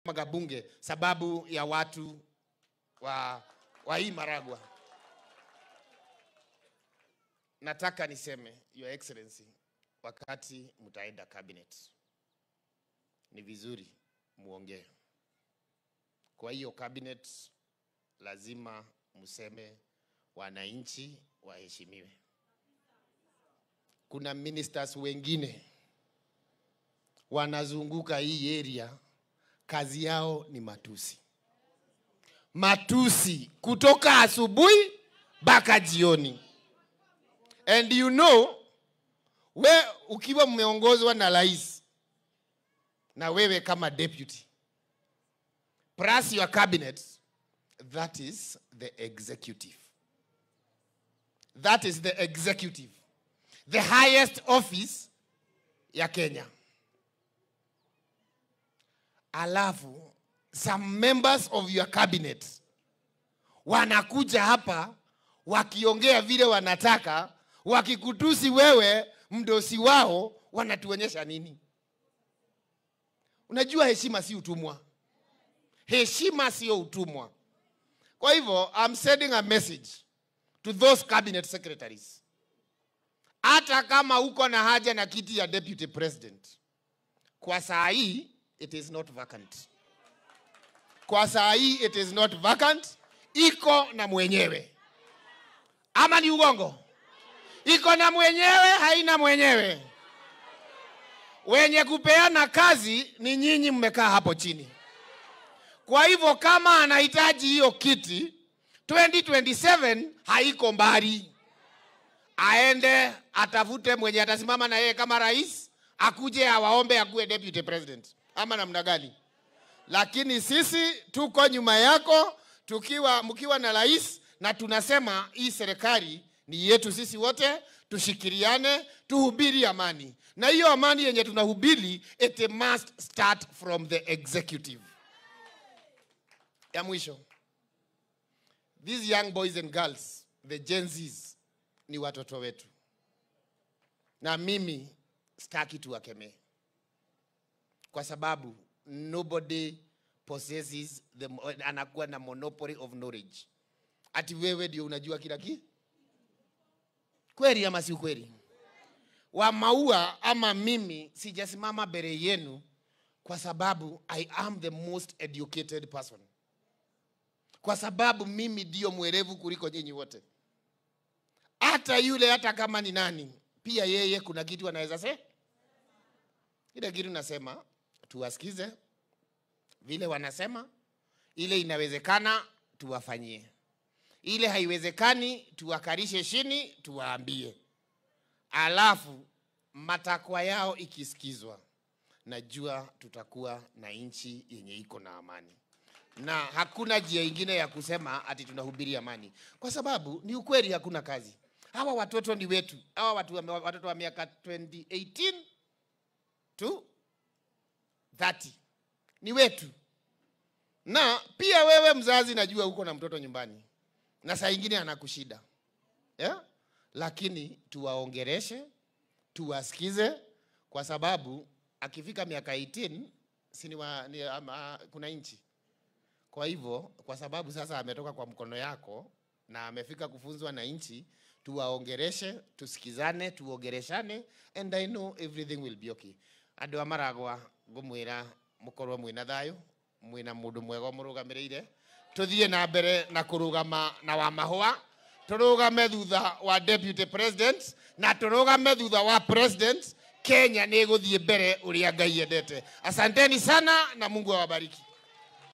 bunge sababu ya watu wa, wa hii Maragwa. Nataka niseme Your Excellency, wakati mtaenda cabinet, ni vizuri muongee. Kwa hiyo cabinet lazima mseme wananchi waheshimiwe. Kuna ministers wengine wanazunguka hii area, kazi yao ni matusi, matusi kutoka asubuhi mpaka jioni. And you know, we ukiwa mmeongozwa na rais na wewe kama deputy plus your cabinet, that is the executive. That is the executive, the highest office ya Kenya. Alafu some members of your cabinet wanakuja hapa wakiongea vile wanataka, wakikutusi wewe mdosi wao, wanatuonyesha nini? Unajua heshima si utumwa, heshima sio utumwa. Kwa hivyo I'm sending a message to those cabinet secretaries, hata kama uko na haja na kiti ya deputy president, kwa saa hii it is not vacant. Kwa saa hii it is not vacant, iko na mwenyewe. Ama ni ugongo? Iko na mwenyewe, haina mwenyewe. Wenye kupeana kazi ni nyinyi, mmekaa hapo chini. Kwa hivyo kama anahitaji hiyo kiti 2027 haiko mbali, aende atafute mwenye atasimama na yeye kama rais, akuje awaombe akuwe deputy president, ama namna gani? Lakini sisi tuko nyuma yako, tukiwa mkiwa na rais, na tunasema hii serikali ni yetu sisi wote, tushikiriane, tuhubiri amani, na hiyo amani yenye tunahubiri it must start from the executive. Ya mwisho, these young boys and girls, the Gen Zs, ni watoto wetu, na mimi sitaki tuwakemee kwa sababu nobody possesses the, anakuwa na monopoly of knowledge. Ati wewe ndio unajua kila kitu? Kweli ama si kweli? Wa maua ama mimi sijasimama mbele yenu kwa sababu I am the most educated person, kwa sababu mimi ndio mwerevu kuliko nyinyi wote. Hata yule hata kama ni nani, pia yeye kuna kitu anaweza se ile kitu nasema tuwasikize vile wanasema, ile inawezekana tuwafanyie, ile haiwezekani tuwakarishe chini tuwaambie, alafu matakwa yao ikisikizwa, najua tutakuwa na nchi yenye iko na amani, na hakuna njia ingine ya kusema ati tunahubiri amani, kwa sababu ni ukweli, hakuna kazi. Hawa watoto ni wetu, hawa watu, watoto wa miaka 2018 tu 30 ni wetu, na pia wewe mzazi, najua uko na mtoto nyumbani na saa ingine anakushida yeah? Lakini tuwaongereshe, tuwasikize, kwa sababu akifika miaka 18 si ni wa, ni, ama, kuna nchi. Kwa hivyo, kwa sababu sasa ametoka kwa mkono yako na amefika kufunzwa na nchi, tuwaongereshe, tusikizane, tuongereshane and I know everything will be okay. Andũ a Maragwa ngũmwĩra mũkorwo mwĩna thayũ mwĩna mũndũ mwega mũrũgamĩrĩire tũthiĩ na mbere na kũrũgama na wa mahũa tũrũgame thutha wa deputy president na tũrũgame thutha wa president Kenya nĩ ĩgũthiĩ mbere ũrĩa Ngai endete. Asanteni sana na Mungu awabariki.